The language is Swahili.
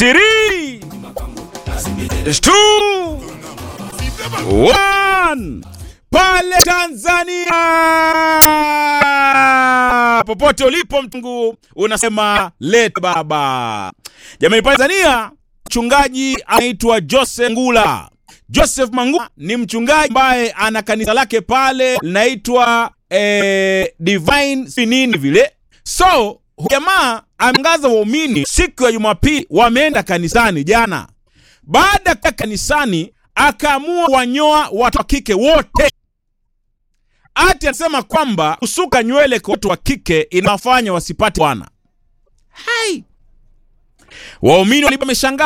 Three, two, one. Pale Tanzania, popote ulipo mtungu, unasema lete baba. Jamani, pale Tanzania mchungaji anaitwa Joseph Ngula. Joseph Mangula ni mchungaji ambaye ana kanisa lake pale linaitwa eh, Divine Sinini vile. So jamaa ameangaza waumini siku ya Jumapili wameenda kanisani jana. Baada ya kanisani akaamua wanyoa watu wa kike wote. Ati anasema kwamba kusuka nywele kwa watu wa kike inawafanya wasipate bwana. Hai, waumini walikuwa wameshangaa